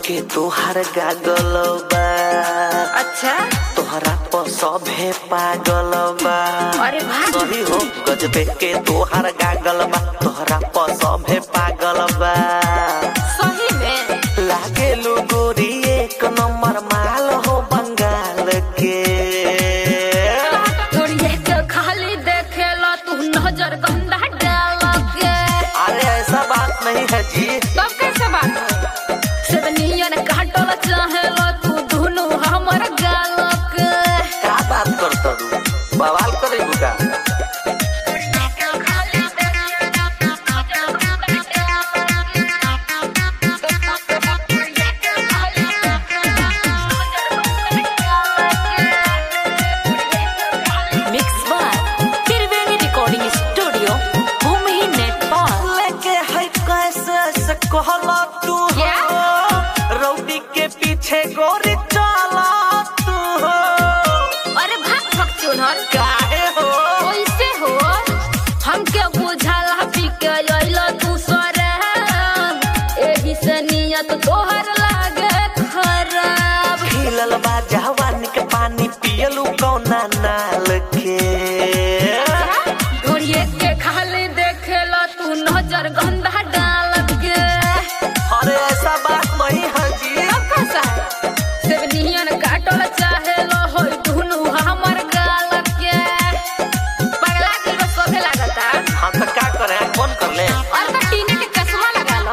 के तोहार गागल बा अच्छा तोहरा पर सभे पागल बा अरे वाह सही हो गजबे के तोहार गागल बा तोहरा पर सभे पागल बा सही में लागे लो गोरी एक नंबर माल हो बंगाल के तोड़िए के खाली देखेला तू नजर गंदा डाल के अरे ऐसा बात नहीं है जी तब कैसे बात हो सेवनियन काटल चाहेला तू दुनु हमर गाल के का बात करता तू बवाल करे का मिक्स बार त्रिवेणी रिकॉर्डिंग स्टूडियो भूमि नेपाल लेके है कैसे से कहला तू क्या? हो रौडी के पीछे गोरी चला तू हो अरे भाग भाग चुनर काहे हो कैसे हो हमके बुझाला पी के अइला तू सरे एही से नियत तोहर लागे खराब खिलल बा जवानी के पानी पियलू कौना नाल के घोड़िए के खाली देखेला तू नजर गंदा डाल के अरे ऐसा बात नहीं है जी अब कैसा है सेवनियन काटल चाहेला हो दुनु हमर गाल के पगला के बस सोभे लागता हम तो का करे फोन कर ले और तो टीने के चश्मा लगा लो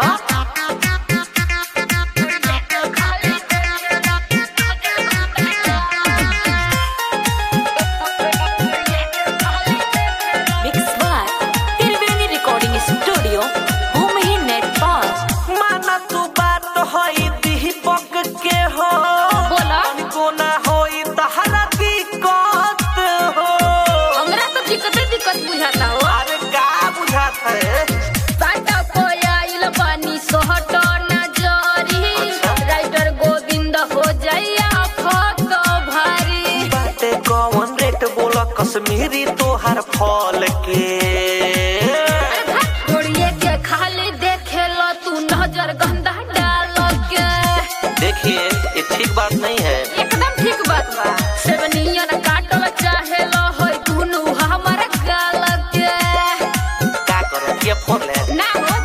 मिक्स बार त्रिवेणी रिकॉर्डिंग स्टूडियो भूमि नेपाल माना तू बात होई दीपक के हो बोला को ना होई तहरा दिक्कत हो हमरा तो दिक्कत दिक्कत बुझाता हो अरे का बुझात है साटा कोयाइल पानी सोहट न जरी अच्छा। राइटर गोविंद हो जाइया फक भारी बाटे कौन रेट बोला कश्मीरी तोहर फल के घोड़िए के खाली देखेला तू नजर गंदा डाल के देखिए ये ठीक बात नहीं है एकदम ठीक बात बा सेवनियन काटल चाहेला होय दुनु हमर गाल के का करे ये फोन ले ना हो